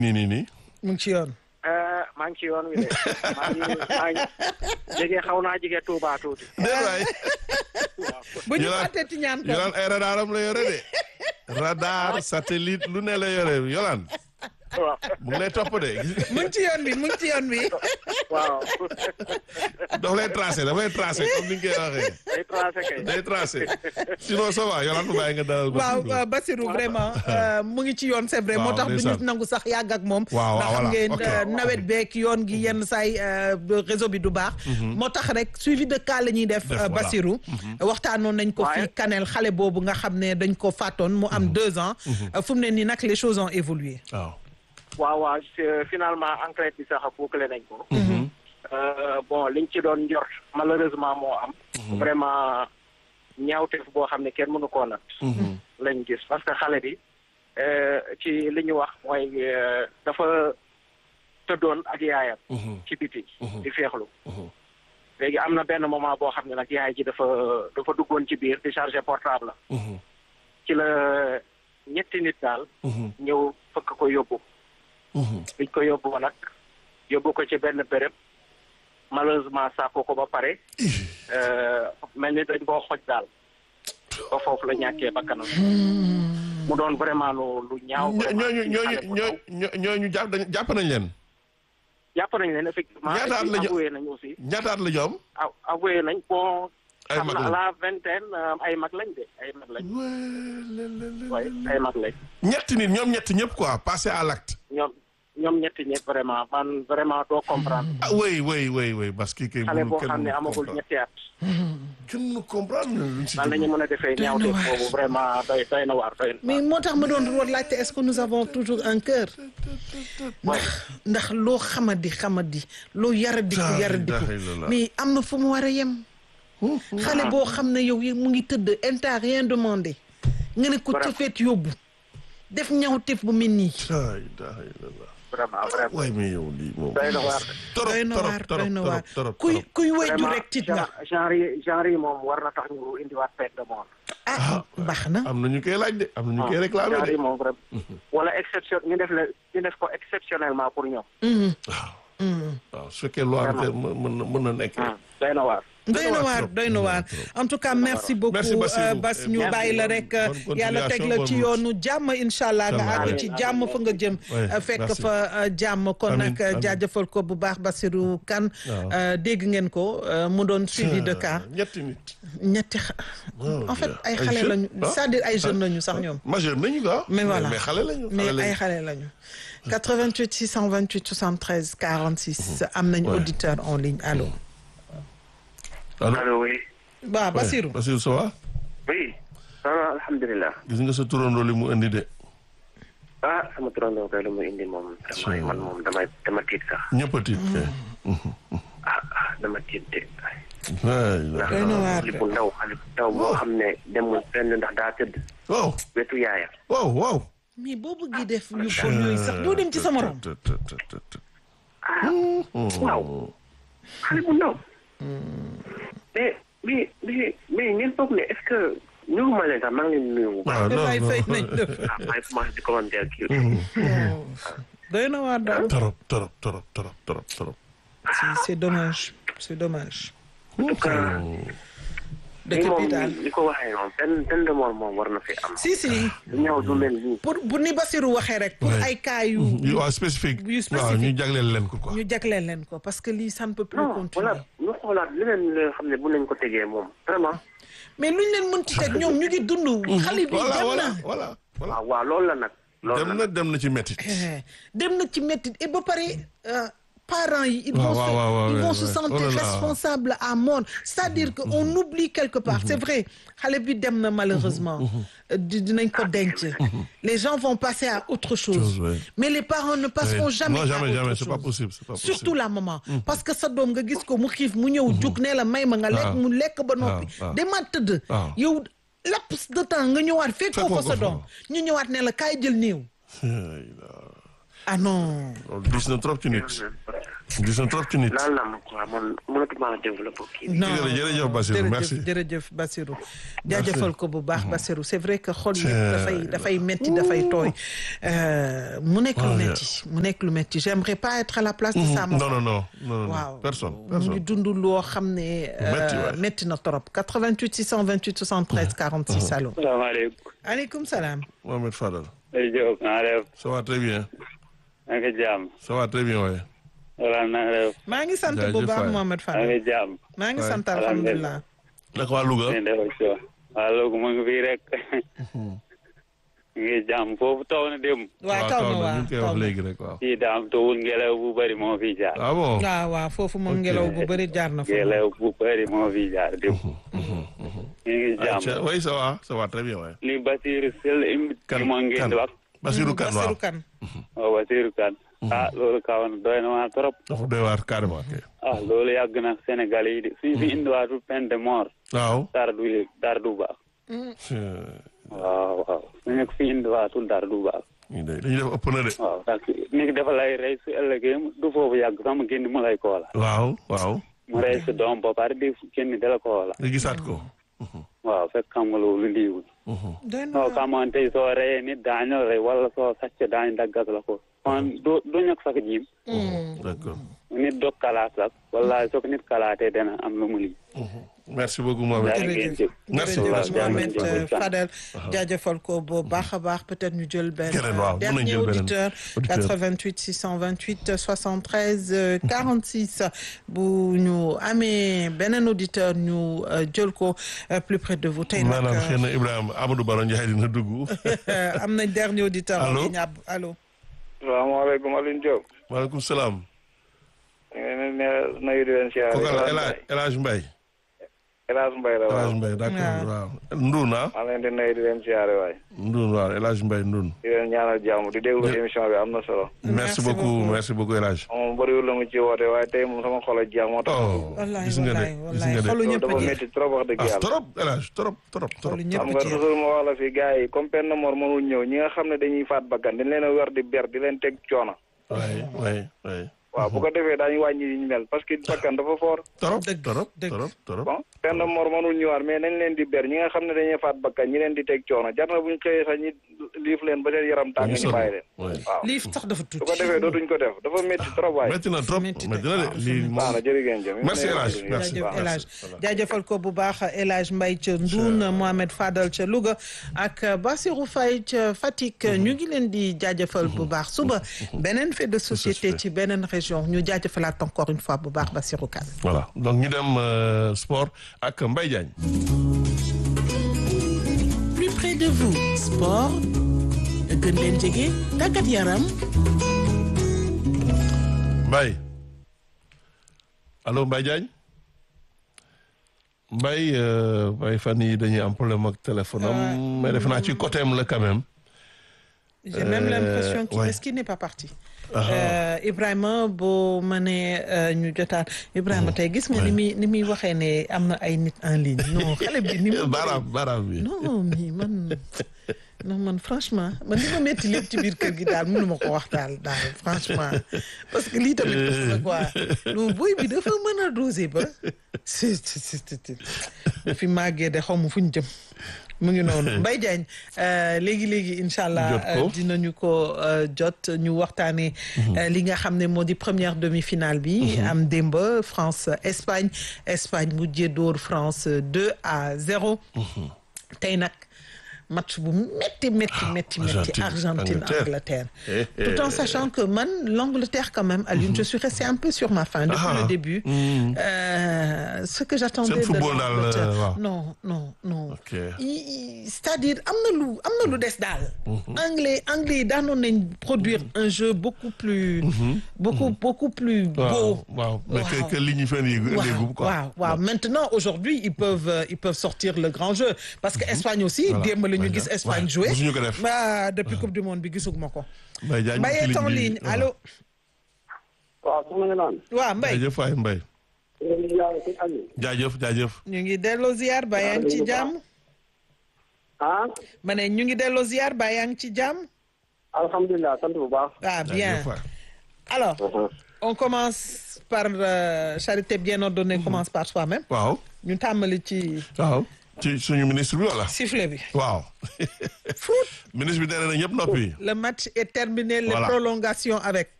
nii nii nii. mu ngi ci yoon. maa ngi ci yoon wi de maa ngi maa ngi jege xaw naa jege Touba tuuti. déet waay. bu ñu Yolaan- fàttee ci ñaan ko. Yolaan ay radaram la yore de. radar satellite lu ne la yore Yolaan waaw mu ngi lay topp de mu ngi ci yoon bi mu ngi ci yoon bi. waaw daf lay tracé daf lay tracé comme ni nga koy waxee. day tracé kay. day tracé sinon ça va Yolaan mu bàyyi nga dalal. waaw Basirou. euh, Bassirou vraiment euh, mu ngi ci yoon c'est vrai moo Waaw, tax du ñu ndeysaan. nangu sax yàgg ak moom Waaw, waaw, ndax xam voilà, ngeen ok. euh, nawet beeg yoon gi yenn saay euh, réseau bi du baax moo tax rek suivi de cas la ñuy def Def, euh, voilà. Bassirou waxtaanoon nañ ko Ouais. fii Kanel xale boobu nga xam ne dañ ko fàttoon mu am deux ans Euh, fu mu ne nii nag les choses ont évolué waaw. waaw waaw c'est- finalement enquête bi sax bouclé nañ ko. Euh, bon liñ ci doon njort malheureusement moo am. vraiment ñaawteef boo xam ne kenn mënu koo nat. lañ gis parce que xale bi euh, ci li ñu wax mooy euh, dafa tëddoon ak yaayam. ci biti. di feexlu. léegi am na benn moment boo xam ne nag yaay ji dafa dafa duggoon ci biir di charger portable la. ci la ñetti nit daal. ñëw fëkk ko yóbbu. biñ ko yóbbu nag yóbbu ko ci benn béréb malheureusement sàkko ko ba pare euh, mel ni dañ koo xoj daal ba foofu la ñàkkee bakkanam mu doon vraiment lu lu ñaaw ñoo vraiment ñooñu ci ñooñu xale bu ndaw. ñooñu ñooñu jàpp dañ jàpp nañ leen. jàpp nañ leen effectivement Ñaata at et puis la ñu- avoué nañ aussi ñaataat la ñoom. a- avoué nañ bon Ay xam mag na lañ. la vingtaine euh, ay mag lañ de ay mag lañ waaye ay mag lañ ñetti nit ñoom ñetti ñëpp quoi passé à l'acte. ñoom ñoom ñetti ñëpp vraiment man vraiment doo comprendre ah oui oui oui oui parce que kay xale mënul boo kenn xam ne mënul amagul comprendre. ñetti at kenn mënu comprendre luñ si nan la ñu jublu. mën a defee Doy na ñaawteef waar. boobu vraiment doy doy na waar doy na mais moo tax ma doon woon laajte est-ce que nous avons toujours un cœur ndax ndax loo xamadi xamadi loo yaradiku La yaradiku ilaha illallah. mais am na fu mu war a yem xale boo xam ne yow yi mu ngi tëdd elle t'a rien demandé nga ne ko Voilà. tëfeet yóbbu def ñawteef bu mel nii La ilaha illallah. vraiment vraiment waay mais yow lii moom. doy na waar torop doy na waar torop doy na waar torop torop kuy torop. kuy wéju vraiment rek tiit nga genre genre yi genre yi moom war na tax ñu indiwaat peine de mort ah baax na am na ñu koy laaj de am na ñu koy réclamé genre de. yi moom vraiment wala exception ñu def la ñu def ko exceptionnellement pour ñoom Mhm, waaw mhm. waaw su fekkee loi bi te mën mën na mën na nekk. doy na waar doy na waar trop, doy na waar en tout cas merci beaucoup Merci, Bassirou. euh, Bass ñu Merci. bàyyi la rek Bonne yàlla teg la continuation, ci bonne yoonu jàmm incha allah nga Inch'Allah. àgg ci jàmm fa nga jëm Ouais, euh, fekk merci. fa euh, jàmm kon Amiin, nag amiin. jaajëfal ko bu baax Bassirou Kane Waaw. euh, dégg ngeen ko euh, mu doon suivi de cas ñetti nit. ñetti xa- Oh, en fait Dieu. ay Ay xale jeunes, lañu ah. c'est-à-dire ay jeunes lañu sax ñoom majeur nañu quoi. mais voilà mais xale lañu. mais xale ay lañu. xale lañu 88 628 73 46 am nañ Ouais. auditeur en ligne allo allo allo oui waaw Bassirou Basirou ça va. oui ah alhamdulilah gis nga sa turandoo li mu indi de. ah sama turandoo kay lu mu indi moom vraiment man moom damay dama tiit sax ñëpp a tiit. kay. ah ah dama tiit de waay la. doy na waar xale bu ndaw xale bu ndaw boo xam ne demul fenn ndax daa tëdd waaw wetu yaayam waaw waaw. mais boo bëggee def yu bon yooyu sax doo dem ci sa morom Tut, tut, tut, tut, tut. waaw xale bu ndaw mais mais mais mais ngeen foog ne est-ce que nuyu ma leen sax maa ngi leen di nuyu bu baax waaw non waay non. fay nañ la ah maa ngi commencé di commentaire kii doy na waar daal torop torop torop torop torop torop. c'est c'est dommage c'est dommage en tout cas dëkk ni moom bi daal ni ko waxee moom benn benn de mort moom war na fi am si si lu ñëw du mel nii pour bu ni Bassirou waxee rek pour Ouais. ay cas yu yu waaw spécifique. yu spécifique. waaw ñu jagleel leen ko quoi. ñu jagleel leen ko parce que lii ça ne peut plus non continuer voilà ñu xoolaat leneen li nga xam ne bu nañ ko tegee moom vraiment mais luñ leen mënti teg ñoom ñu ngi dund xale bi voilà dem voilà na voilà voilà. waaw waaw loolu la nag loolu dem la na dem na ci métti. Eh, dem na ci métti et ba pare euh, parents yi ils Waaw, vont waaw, se waaw, ils ouais, vont se ouais. sentir Oh là là. responsables à mort c'est-à-dire que on oublie quelque part c'est vrai xale bi dem na malheureusement Euh, di- dinañ ko denc les gens vont passer à autre chose Chose, ouais. mais les parents ne passeront Ouais. jamais Non, à jamais, autre jamais, c'est chose pas possible, c'est pas possible. surtout la maman parce que sa doom nga gis ko mu xiif mu ñëw jug ne la may ma nga lekk waaw. mu lekk ba noppi waaw, waaw. demaat tëdd waaw. yow laps de temps nga ñëwaat fekk ko Fekkoo fa ko sa fa. doom ñu ñëwaat ne la kaay jël néew ah non loolu diis na trop ci nit. gis na trop ci nit. laal na ma quoi man mënatuma développé kii bi. non jërëjëf Bassirou, merci. jërëjëf jërëjëf Bassirou jaajëfal ko bu baax Bassirou c'est vrai que xol yëpp C'est- dafay dafay metti dafay tooy Euh, mu nekk lu Oh, yeah. metti mu nekk lu metti j'aimerais pas être à la place de sa non maman non non non non waaw personne mu ngi personne. dund loo xam ne euh, Metti, ouais. metti na trop 88 628 73 46 allo salaamaaleykum. aleykum salaam Mohamed Fadal. Aliou Diop na nga def ça va très bien. na nga jàmm. ça va très bien waaye. wala na nga def maa ngi sant bu Jaajëf baax waay. Mohamed na Fall nga jàmm. maa ngi waay. sant alhamdulilah naka waa Louga. ni def ci waa loolu mu ngi fii rek. ñu ngi jàmm foofu taw na dem. waaw taw na ñu waaw ngi koy taw wax na léegi rek waaw. fii daam tawul ngelaw bu bëri moo fi jaar. ah bon. waaw waaw foofu moom Ok. ngelaw bu bëri jaar na fa ngelaw bu bëri moo fi jaar dem. ñu ngi Aïcha, jàmm. oui ça va ça va très bien waaye. li Basiru Sel imit ki moo ngeen di wax. Bassirou Kane waaw. Bassirou Kane waaw Basiru Kan. ah loolu kaw na doy na waa trop. dafa doy waar carrément kay. ah loolu yàgg na Sénégal yi de suñ fi indiwaatul peine de mort. waaw. dara du yëg dara du baax. waaw waaw suñu ko fi indiwaatul dara du baax. ñu de dañuy def ëpp na de. waaw parce que nit ki dafa lay rey su ëllëgee du foofu yàgg sax mu génn mu lay koola waaw waaw. mu rey sa doom ba pare di génn dala koola nga gisaat ko. waaw fekk xam nga loolu liiwul doy na soo xamoon tey soo reyee nit daañu la rey wala soo sàcce daañu daggat la ko kon du du ñàkk sax jiim d'accord. nit dog kalaat sax wala soo ko nit kalaatee dana am lu mu lii merci beaucoup Mohamed. Jërëjëf. ngeen jëf. Merci jërëjëf beaucoup. Mohamed Jërëjëf. euh, Fadel jaajëfal ko bu baax a baax peut-être ñu jël benn Keneen, waaw, mën nañu dernier jël beneen auditeur auditeur. 88 628 73 euh, 46 bu ñu amee beneen auditeur ñu euh, jël ko euh, plus près de vous tey nag maanaam euh, xëy na Ibrahima Amadou Baro Ndiaye dina dugg. am nañ dernier auditeur Allô? en ligne ab allo salaamaaleykum Alioune Diop. maaleykum salaam. ñu ngi leen di nuyu di leen siyaare. kooku El Hadj El Hadj Mbaye. El Hadj Mbaye la El waaw. Hadj Mbaye d'accord waaw. waaw. Ndoun ah. maa leen di nuyu di leen siyaare waay. Ndoun waaw El Hadj Mbaye Ndoun. di leen ñaanal jàmm di déglu Jë- émission bi am na solo. merci Merci beaucoup beaucoup. merci beaucoup El Hadj. moom bëriwul la mu ci woote waaye tey moom sama xol a jeex moo tax. oh wallaay gis nga de wallaay gis wallaay nga de. xolu loolu ñëpp dafa jeex métti trop wax dëgg ah yàlla. trop El Hadj trop trop trop. xolu xam ñëpp nga jeex toujours ma wax la fi gars yi comme peine de mort mënul ñëw ñi nga xam ne dañuy faat bakkan dañ leen a wer di ber di leen teg coono. waay waay waay. waaw bu ko defee daañu wàññi yi ñu mel parce que bakkan dafa fort. trop Dëgg, trop dëgg. trop trop. bon peine de mort mënul ñëwaat mais nañ leen di ber ñi nga xam ne dañuy faat bakkan ñi leen di teg coono jar na bu ñu xëyee sax ñi liif leen ba seen yaram tàng ñu bàyyi leen. waay. waaw lii sax dafa tuuti su ko defee dootuñ ko def dafa métti trop waay. métti na trop métti métti na. na de waaw, lii baax moom. na jërëjëf jëf. Merci, El Hadj. Merci. jaajëf El Hadj Voilà. jaajëfal ko bu baax El Hadj Mbaye ca Ndoun Mohamed Fadal ca Louga ak Bassirou Faye ca Fatick ñu ngi leen di jaajëfal bu baax suba beneen fait de société ci beneen région ñu jaajëfalaat encore une fois bu baax Bassirou Kane voilà donc ñu dem euh, sport ak Mbaye Diagne. plus près de vous sport gën leen jege tàggat yaram Mbaye allo Mbaye Diagne Mbaye euh, Mbaye fan yii dañuy am problème ak téléphone am mais defe naa ci côté am la quand même. j'ai même l'impression qu'il ouais. est-ce qu'il n'est pas parti Euh, Ibrahima boo mënee euh, ñu jotaan Ibrahima tey gis nga ni muy ni muy waxee ne am na ay nit en ligne non xale bi ni mu baaraam baaraam bi. non mais man non man franchement man li ma métti lépp ci biir kër gi daal mënu ma ko wax daal daal franchement parce que lii tamit ëpp na quoi non boy bi dafa mën a doser ba c'est c'est c'est fi màggee de xaw ma fu ñu jëm mu ngi noonu Mbaye Diagne euh, léegi léegi incha allah Jot ko. euh, dinañu ko euh, jot ñu waxtaanee euh, li nga xam ne moo di première demi-finale bi am démb France Espagne Espagne mujjee dóor France 2 à 0 tey nag match bu métti métti métti métti Argentine, Argentine Angleterre. Angleterre Eh, eh, tout en eh. sachant que man l'Angleterre quand même Alioune je suis restée un peu sur ma faim depuis Ah. le début Euh, ce que j'attendais Seen de football daal, l'Angleterre euh, waaw. non non non Ok. I- i- c'est-à-dire am na lu am na lu des daal anglais anglais yi daanoon nañ produire un jeu beaucoup plus beaucoup beaucoup plus beau waaw waaw mais que Waaw. que li ñu fën yi léegum quoi. waaw waaw maintenant aujourd'hui ils peuvent euh, ils peuvent sortir le grand jeu parce que Espagne aussi Voilà. démb la ñu Ouais, gis Espagne ouais. jouer Musuñu ko def. bah depuis coupe du monde bi gisuguma ko Mbaye Diagne Mbaye est en bi- ligne waaw. allo waaw su ma nga naan waaw Mbaye jaajëf waay Mbaye. ñu yàlla ci Aliou jaajëf jaajëf. ñu ngi delloo ziar ba yaa ngi ci jàmm ah ma ne ñu ngi delloo ziar ba yaa ngi ci jàmm alhamdulilah sant bu baax ah bien jaajëf waay. alors on commence par euh, charité bien ordonnée commence par soi-même waaw ñu tàmbali ci waaw ci suñu ministre bi wala sifflet bi waaw foot ministre bi nee na ñëpp noppi le match est terminé les Voilà. prolongations avec